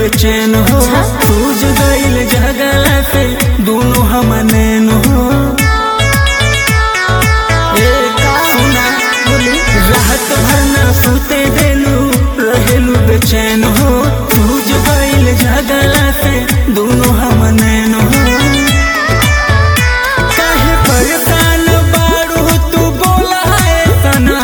बेचैन हो सूझ गईल जगला से दोनों हम नैन हो ए का सुना बोली राहत भर ना सुते देलू रहेलू बेचैन हो सूझ गईल जगला से दोनों हम नैन हो काहे परेशान बारू तू बोला है सना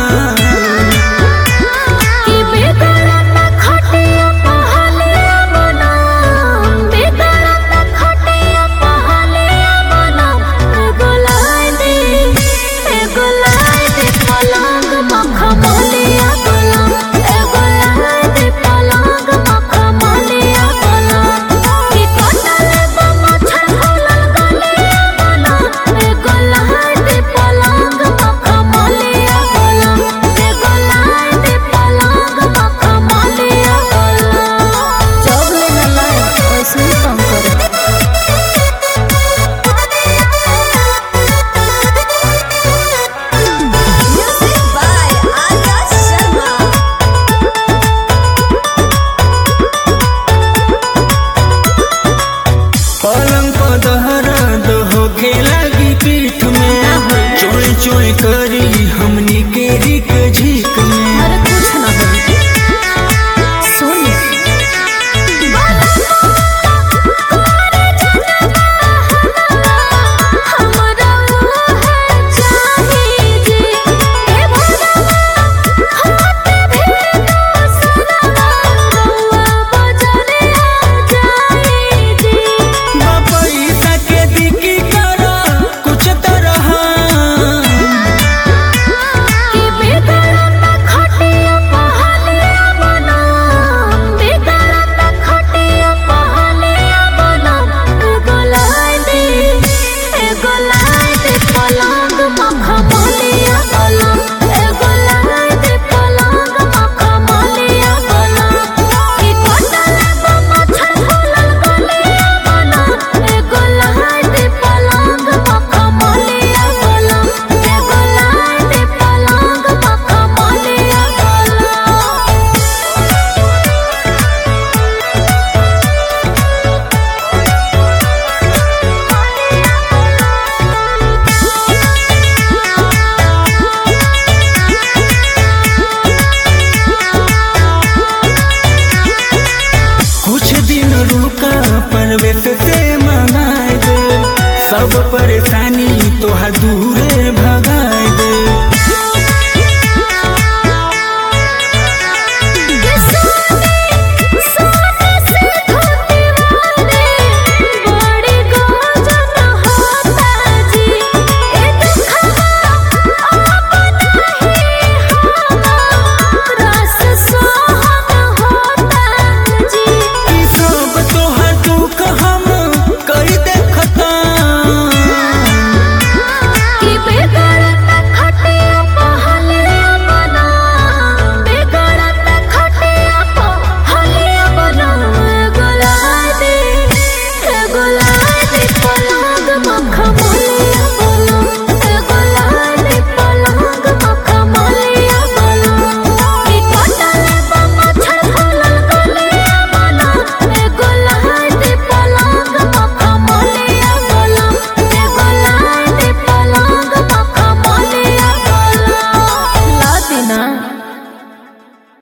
कि बेदरद खटिया पहलिया बना बेदरद खटिया पहलिया बना एगो लाई दे एगो लाई दे पलंग मखमलिया बना एगो लाई दे पलंग मखमलिया बना कि कटले बमछर फूलल गलिया बना एगो लाई दे पलंग मखमलिया बना एगो लाई दे पलंग मखमलिया बना जब लेना लाए वैसे ही काम करे Music by Arya Sharma. पलंग पर दहरद होके लगी पीठ में चोई चोई करी हमनी के रिक झीक में अरे कुछ ना हो सुन हमरा है चाहिए जी हे भगवान हाथ भी सुना रउआ बजने जाई जी पैसा के दिकी कर कुछ तरह कि बेदरद खटिया पहलिया बना बेदरद खटिया पहलिया बना एगो लाई दे एगो लाई दे पलंग मखमलिया बना एगो लाई दे पलंग मखमलिया बना कि कटले बमछर फूलल गलिया बना एगो लाई दे पलंग मखमलिया बना एगो लाई दे पलंग मखमलिया बना कुछ दिन रुका परवेश से मंगाए दे सब परेशानी तोहर दूर